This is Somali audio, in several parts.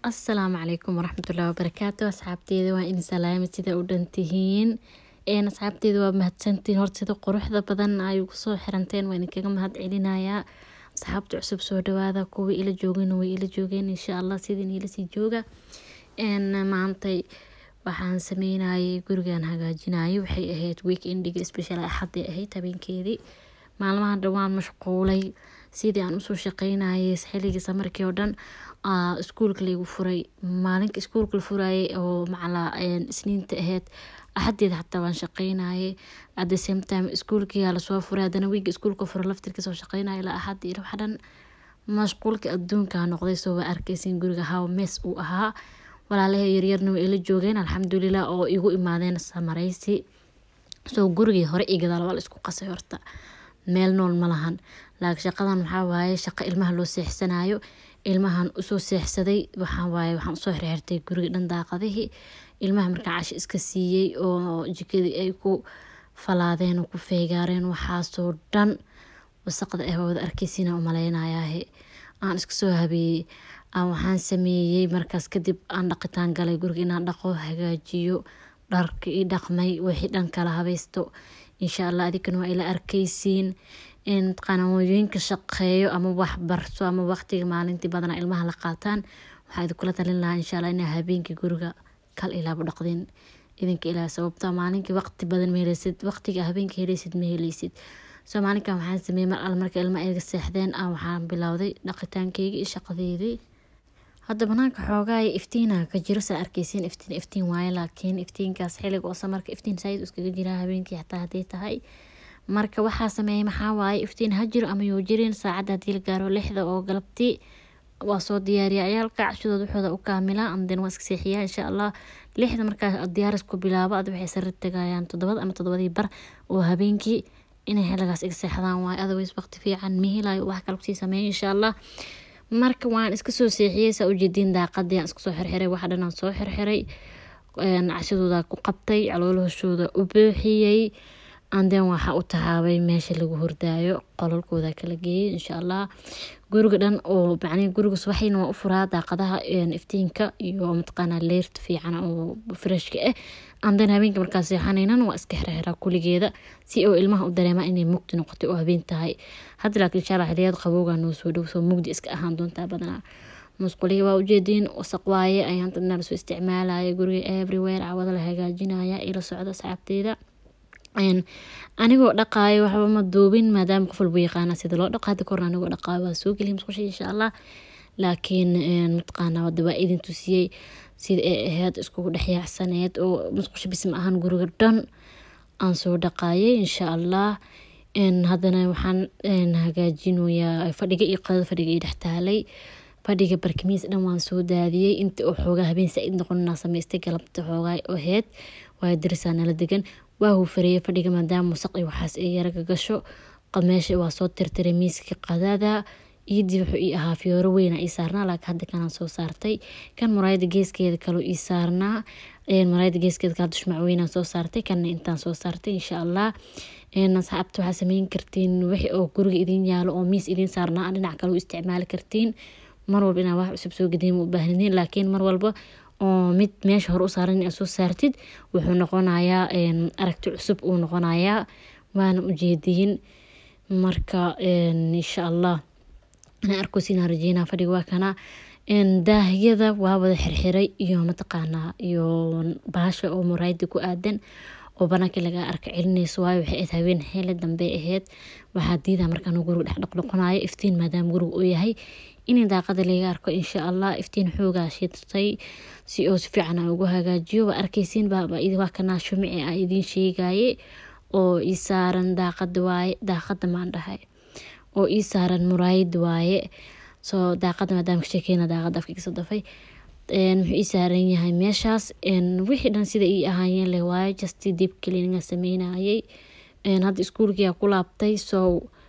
asalaamu calaykum waraxmatullahi wabarakaatu asxaabteeda waa in salaama sida u dhantihiin asxaabteeda waa mahadsantiin horta sida quruxda badan ay ugu soo xiranteen waa idinkaga mahad celinayaa asxaabta cusub soo dhawaada kuwa ila joogana way ila joogeen insha allah sidin ila sii jooga maantay waxaan sameynayay gurigan hagaajinayay waxay ahayd weekendiga special axaday ahayd habeenkeedii maalmahan dhan waan mashquulay sidii aan usoo shaqeynayay xilligii samarkii oo dhan iskuulka laygu furay maalinka iskuulka la furayay oo macala isniinta ahayd axadeeda xataa waan shaqeynayay at the same time iskuulkiyaa lasoo furay haddana wiiga iskuulka furo laftirka soo shaqeynaya ilaa axad iyo waxa dhan mashquulka adduunka noqday soo waa arkaysin guriga how mess uu ahaa walaalahay yaryarna way ila joogeen alxamdulilah oo igu imaadeen samaraysi soo gurigii hore iyo gadaal waa la isku qasay horta meel nool ma lahan laakiin shaqadan waxaa waaye shaqo ilmaha loo seexsanayo ilmahan usoo seexsaday waxaa waaye waxaan usoo xirxirtay guriga dhan daaqadihii ilmaha markaa casho iska siiyey oo jikadii ay ku falaadeen oo ku feegaareen waxaasoo dhan wasaqda ah waa wada arkeysiina umaleynayahe aan iska soo habeeyey waxaan sameeyey markaas kadib aan dhaqitaan galay guriga inaan dhaqo hagaajiyo dharka i dhaqmay wixii dhan kala habaysto insha allah adinkana waa ila arkeysiin qanawooyinka shaqeeyo ama wax barto ama waqtiga maalintii badanaa ilmaha la qaataan waxaa idinkula talin lahaa insha allah inaa habeenkii guriga kal ilaaba dhaqdin idinka ilaa sababta maalinkii waqti badan ma heleysid waqtiga habeenkii heleysid ma heleysid soo maalinkan waxaan sameeyey mar alle marka ilma iga seexdeen ah waxaan bilowday dhaqitaankeyga iyo shaqadeydii hadda banaanka xoogaa iftiina ka jiro saa arkeysiin iftiin iftiin waaye laakiin iftiinkaas xiliga oo samarka iftiin saayid iskaga jiraa habeenkii xataa haday tahay marka waxaa sameeyay maxaa waaye iftiin ha jiro ama yuu jirin saacadda haddii la gaaro lixda oo galabtii waa soo diyaariya ciyaalka cashadooda waxooda u kaamilaa amden waa iska seexiyaa insha allah lixda markaa diyaaris ku bilaabo ad waxay sare tagayaan toddobada ama toddobadii bar oo habeenkii inay xiligaas iga seexdaan waaye otherwise waqti fiican mihilayo wax kale kusii sameeya insha allah marka waan iska soo seexiyey saa ujeediin daaqadii aan iska soo xirxiray waxa dhan aan soo xirxiray cashadooda ku qabtay caloolahooshooda u buuxiyey anden waxaa u tahaabay meesha lagu hordaayo qolalkooda kala geeyay insha allah guriga dhan oo macnii guriga subaxayna waa u furaa daaqadaha iftiinka iyo mataqaanaa leerta fiican oo freshka ah anden habeenka markaa seexanaynan waa iska xirxiraa kuligeeda si oo ilmaha u dareema inay mugdi noqotay oo habeen tahay hadda laakiin insha allah xiliyad qabowga noo soo dhow soo mugdi iska ahaan doontaa badanaa musquliga waa ujeediin wasaq waaye ayaan dadna lasoo isticmaalaya guriga everywhere cawada la hagaajinaya ila socda asxaabteyda anigoo dhaqaayo waxba ma duubin maadaama qof walba yaqaana sida loo dhaqo hadda korna anigoo dhaqaayo waa soo geliya musqusha insha allah laakiin mataqaana wada waa idin tusiyey sida ay ahayd iskugu dhexyaacsaneed oo musqusha bis ma ahan guriga dhan aan soo dhaqaayay insha allah haddana waxaan hagaajinoyaa fadhiga iyo qadada fadhiga iyo dhextaalay fadhiga barkimiis dhan waan soo daadiyey inta oo xoogaa habeen saa-id noqonaa samaystay galabta xoogaa ahayd waa darisaa nala degan waa huufareeyay fadhiga maadaama wasaq iyo waxaas ay yaraga gasho meesha waa soo tirtiray miiska qadada iidii wuxuu ii ahaa fiyooro weyna ii saarnaa laakiin hadda kanaan soo saartay kan muraayada geeskeeda kaloo ii saarnaa muraayada geeskeeda kala dushmac weynaan soo saartay kanna intaan soo saartay insha allah asxaabta waxaa sameyn kartiin wixii oo guriga idin yaalo oo miis idin saarnaa dhinac kale u isticmaali kartiin mar walba inaa wax cusub soo gediin ma u baahnidin laakiin mar walba oo mid meesha hore u saaran inaad soo saartid wuxuu noqonayaa aragti cusub uu noqonayaa waana ujeediyin marka insha allah inaa arkoosinaa rajeynaa fadhiga waa kana daahyada waa wada xirxiray iyo mataqaanaa iyo baasha oo muraayada ku aadan oo banaanka laga arka celinayso waayo waxay ahayd habeen hele dambe ahayd waxaa diidaa markaan guriga dhex dhaqdhaqanayo iftiin maadaama guriga uu yahay in daaqada laga arko insha allah iftiin xoogaa shitay si oo si fiican aan ugu hagaajiyo waa arkeysiin waa kanaa shumici a idiin sheegaye oo ii saaran daaqada waaye daaqada maan dhahay oo ii saaran muraayad waaye soo daaqada maadaama ka sheekeyna daaqada afka kasoo dafay wuxuu ii saaran yahay meeshaas wixii dhan sida ii ahaayeen leh waaye just deep cleaninga sameynayay hadda iskuulkiyaa ku laabtay so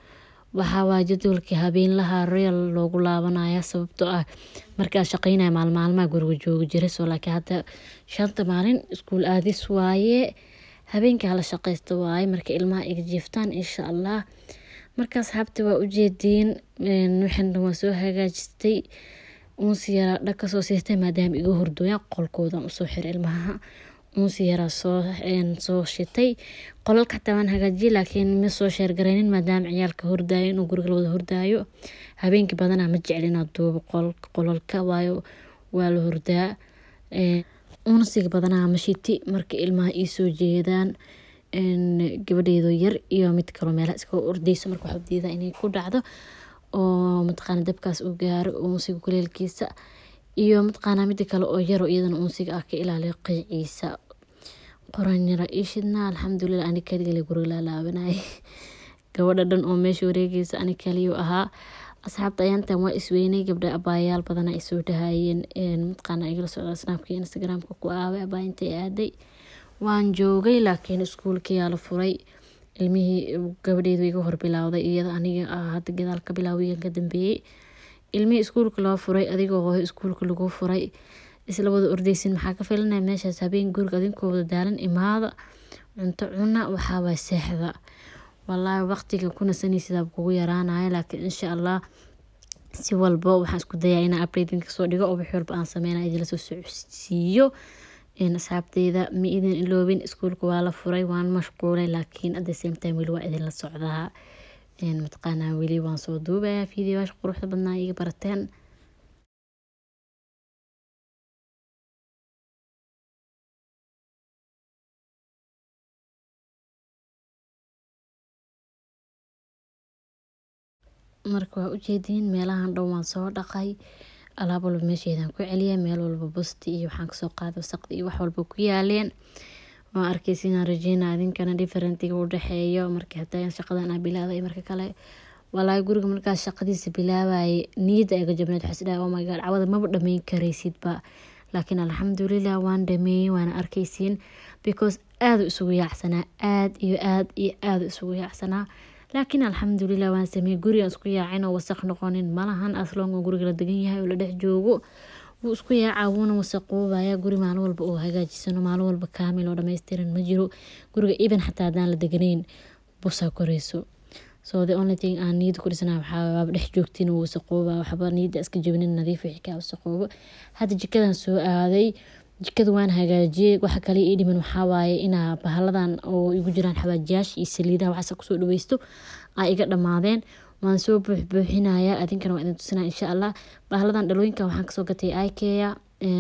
waxaa waa jadwalkii habeenlaha reel loogu laabanaya sababtoo ah markaa shaqeynaya maalmaalmaha guriga jooga jira soo laakiin hadda shanta maalin iskuul aadis waaye habeenkaa la shaqeysta waaye marka ilmaha iga jiiftaan insha allah marka asxaabta waa ujeediin waxan dhan waa soo hagaajistay uunsi yaraa dhag kasoo siistay maadaama iga hordooyaan qolkoodan usoo xiray ilmaha uunsi yaraa soo soo shitay qolalka xataa waan hagaajiyay laakiin ma soo sheergaraynin maadaama ciyaalka hordaayo inuu guriga lawada hordaayo habeenkii badanaa ma jecel inaad duubo qolalka waayo waa la hordaa uunsiga badanaa ma shiti marka ilmaha iisoo jeedaan gabadheedo yar iyo mid kaloo meelaha iska ordeyso marka waxaa diidaa inay ku dhacdo oo mataqaana dabkaas uu gaaro uunsiga kuleelkiisa iyo mataqaana mida kale oo yaro iyadana uunsiga ah ka ilaaliyo qeyciisa qoran yara ishidna alxamdulilah ani kaligale guriga laalaabanay gabadha dhan oo meesha wareegeysa ani kaliyu ahaa asxaabta ayaantan waa isweynay gabdha abaayaal badana ay soo dhahayeen mataqaana igala socda snaabka iyo instagramka ku aaway abaa intay aaday waan joogay laakiin iskuulkayaa la furay ilmihii gabadheedu iga horbilowday iyada aniga hadda gadaal ka bilaawiyan ka dambeeyey ilmihii iskuulka loo furay adigoo hooyo iskuulka lagu furay isla wada ordeysin maxaa ka filanaya meeshaas habeen guriga adinkoo wada daalan imaada cunto cuna waxaawaa seexda walaahi waqtiga ku nasanaysidaa kugu yaraanaya laakiin insha allah si walba waxaan isku dayaa inaan updating kasoo dhigo oo wix walba aan sameynaya idinla soo socodsiiyo asxaabteyda ma idin iloobin iskuulka waa la furay waan mashquulay laakiin at the same time weli waa idinla socdaa mataqaanaa weli waan soo duubayaa videoyaasha quruxda badnaa iga barateen marka waa ujeediin meelahan dhan waan soo dhaqay alaab walba meesheedaan ku celiya meel walba busti iyo waxaan kasoo qaada wasaqda iyo wax walba ku yaaleen waan arkaysa inaan rajeyna idinkana differentiga u dhexeeyo markii hataa shaqadan aa bilaabay marka kale walaahi guriga markaas shaqadiisa bilaabaye niyadda aga jabneed waxaa isdhahay oh my god cawada maba dhameyn karaysidba laakiin alxamdulilah waan dhameeyey waana arkaysiin because aada isugu yaacsanaa aada iyo aada iyo aada isugu yaacsanaa laakiin alxamdulilah waan sameeyey gurigaan isku yaacin oo wasaq noqonin malahan aslongo guriga la degan yahay oo la dhex joogo wuu isku yaacaa wuuna wasaqoobaya guri maalin walba oo hagaajisano maalin walba kaamil oo dhammaystiran ma jiro guriga even xataa haddaan la deganayn busaa koreyso so the only thing aan niyada ku dhisana waxaa waaba dhex joogtiin oo wasaqooba waxba niyada iska jabinin nadiif wixii kaa wasaqoobo hadda jikadan soo aaday jikada waan hagaajiyey waxa kale ii dhiman waxaa waaye inaa bahaladan oo igu jiraan xawaajiyaasha iyo saliidaha waxaas kusoo dhaweysto aa iga dhammaadeen waan soo buuxbuuxinayaa adinkana waa idin tusinaa insha allah bahaladan dhalooyinka waxaan kasoo gatay ikeya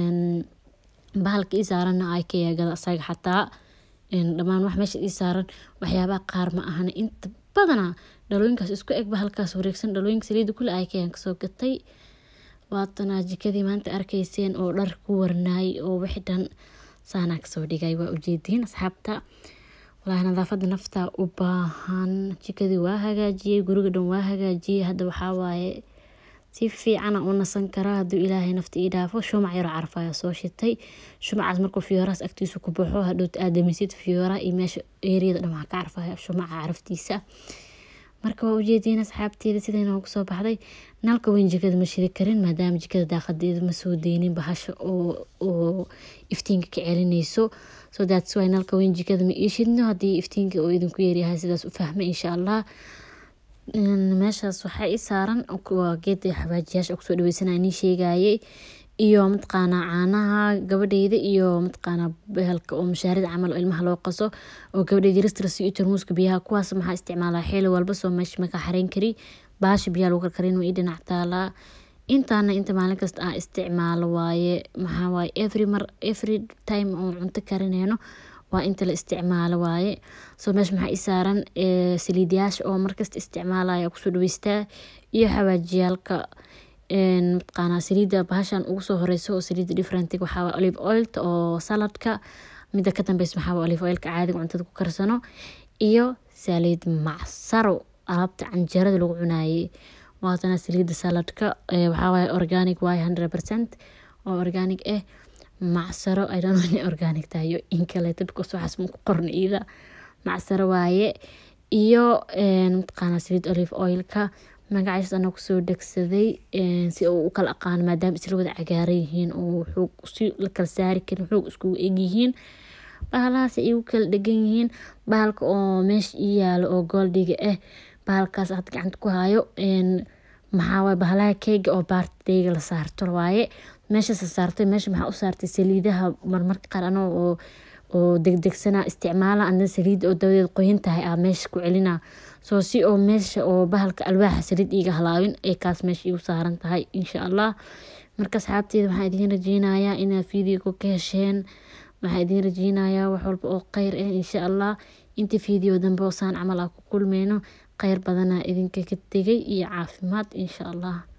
bahalka ii saaranna ikeya gada asaga xataa dhammaan wax meesha ii saaran waxyaabaha qaar ma ahana inta badana dhalooyinkaas isku eg bahalkaas wareegsan dhalooyinka saliida kule ikeyaan kasoo gatay waatana jikadii maanta arkayseen oo dhar ku warnaay oo wixi dhan saanaa kasoo dhigay waa ujeediin asxaabta walaahi nadaafada nafta u baahan jikadii waa hagaajiyey guriga dhan waa hagaajiyey hadda waxaa waaye si fiicana u nasan karaa haduu ilaahay nafta ii dhaafo shumac yaroo carfaya soo shitay shumacaas markuu fiyoorahaas agtiisa ku baxo hadhow aadamisid fiyooraha iyo meesha eeriyada dhan waxaa ka carfaya shumaca caraftiisa marka waa ujeediin asxaabteeda siday noogu soo baxday nalka weyn jikada ma shidi karin maadaama jikada daaqadeeda ma soo deynin bahasha oo iftiinka ka celinayso so that's why nalka weyn jikada ma ii shidno haddii iftiinka oo idinku yeeryahay sidaas u fahma insha allah meeshaas waxaa ii saaran waa geeda xawaajiyaasha kusoo dhaweysana nii sheegayay iyo mataqaanaa caanaha gabadheyda iyo mataqaanaa behelka oo mashaarida camal oo ilmaha loo qaso oo gabadheyda ristras iyo tarmuuska biyaha kuwaas maxaa isticmaalaa xili walba soo meesha maka xareyn kari baasha biyaha lagu karkarin waa ii dhinac taalaa intaana inta maalin kasta aan isticmaalo waaye maxaa waaye every mar every time oo cunto karineyno waa inta la isticmaalo waaye soo meesha maxaa ii saaran saliidyaasha oo markasta isticmaalaya kusoo dhaweystaa iyo xawaajiyaalka mataqaanaa saliida bahashan ugu soo horeyso oo saliida different waxaa olive oilta oo saladka mida ka dambeysa maxaa olive oilka caadiga cuntada ku karsano iyo saliid macsaro alaabta canjeerada lagu cunaayey waatana saliida saladka waxaa waaye organic waaye hundred percent oo organic ah macsaro i don't know inay organic tahay iyo in kaleeto because waxaas ma ku qorna iida macsaro waaye iyo mataqaanaa saliid olive oilka magacaas ana kusoo dhegsaday si uu u kala aqaano maadaama isla wada cagaaran yihiin oo xoog si la kala saari karin xoog iskugu egyihiin bahalahaas ay u kala dhegan yihiin bahalka oo meesha ii yaalo oo gooldiga ah bahalkaas had gacanta ku hayo maxaa waye bahalaha keega oo baartideyga la saarto waaye meeshas la saartay meesha maxaa u saartay saliidaha marmarka qaar anoo oo oo degdegsana isticmaala adna saliid oo dabadeed qoyan tahay aa meesha ku celina soo si oo meesha oo bahalka alwaaxa saliid iiga halaabin ee kaas meesha iigu saaran tahay insha allah marka asxaabteeda waxaan idiin rajeynayaa inaad fiidiyoga ka hesheen waxaan idiin rajeynayaa wax walba oo kheyr ah insha allah inta fiidiyo dambe oo saan camal aa ku kulmeyno kheyr badanaa idinka ka tegay iyo caafimaad insha allah